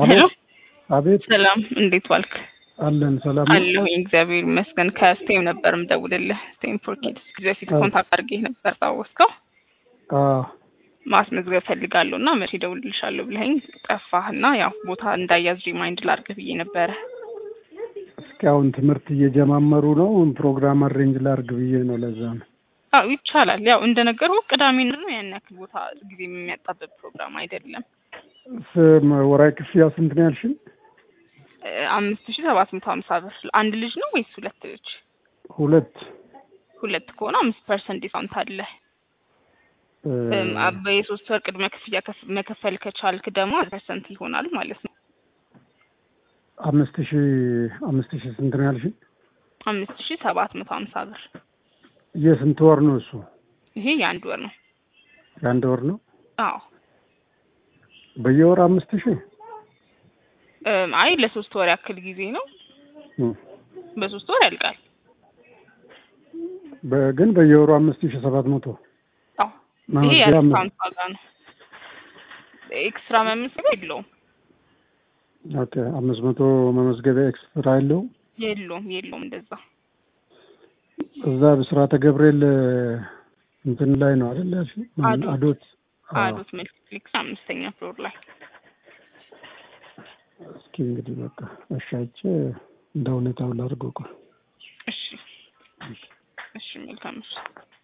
ሄሎ አቤት ሰላም፣ እንዴት ዋልክ? አለን ሰላም ነው? አለሁ እግዚአብሔር ይመስገን። ከስቴም ነበር ምደውልልህ። ስቴም ፎር ኪድስ ጊዜ በፊት አዎ። ኮንታክት አድርጌህ ነበር ታወስከው? አዎ ማስመዝገብ ፈልጋለሁ እና መቼ እደውልልሻለሁ ብለኸኝ ጠፋህና ያው ቦታ እንዳያዝ ሪማይንድ ላድርግህ ብዬ ነበረ። እስኪ አሁን ትምህርት እየጀማመሩ ነው። ፕሮግራም አሬንጅ ላርግ ብዬ ነው። ለዛ ነው አዎ ይቻላል። ያው እንደነገርኩህ ቅዳሜ ነው ያን ያክል ቦታ ጊዜ የሚያጣብብ ፕሮግራም አይደለም። ስም ወራይ ክፍያ ስንት ነው ያልሽኝ? እ፣ አምስት ሺህ ሰባት መቶ ሀምሳ ብር አንድ ልጅ ነው ወይስ ሁለት ልጅ? ሁለት ሁለት ከሆነ አምስት ፐርሰንት ዲስካውንት አለ። እ፣ እም፣ አበ የሶስት ወር ቅድመ ክፍያ ከፍ- መከፈል ከቻልክ ደግሞ ፐርሰንት ይሆናል ማለት ነው። አምስት ሺ አምስት ሺ ስንት ነው ያልሽኝ? አምስት ሺህ ሰባት መቶ ሀምሳ ብር የስንት ወር ነው እሱ? ይሄ የአንድ ወር ነው። የአንድ ወር ነው። አዎ በየወር አምስት ሺ እም፣ አይ ለሶስት ወር ያክል ጊዜ ነው። እም፣ በሶስት ወር ያልቃል። በ- ግን በየወሩ አምስት ሺ ሰባት መቶ አዎ ይሄ መመዝገቢያ የዲስካውንት ዋጋ ነው። ኤክስትራ መመዝገቢያ የለውም ኦኬ፣ አምስት መቶ መመዝገቢያ ኤክስትራ የለውም። የለውም የለውም እንደዛ እዛ ብስራተ ገብርኤል እንትን ላይ ነው አይደል ያልሽኝ? አዶት። አዶት አዎ። አዶት መልቲፕሌክስ አምስተኛ ፍሎር ላይ እስኪ እንግዲህ በቃ እሻቼ እንደ ሁኔታው ላድርገው። ቆይ እሺ እሺ መልካም እሺ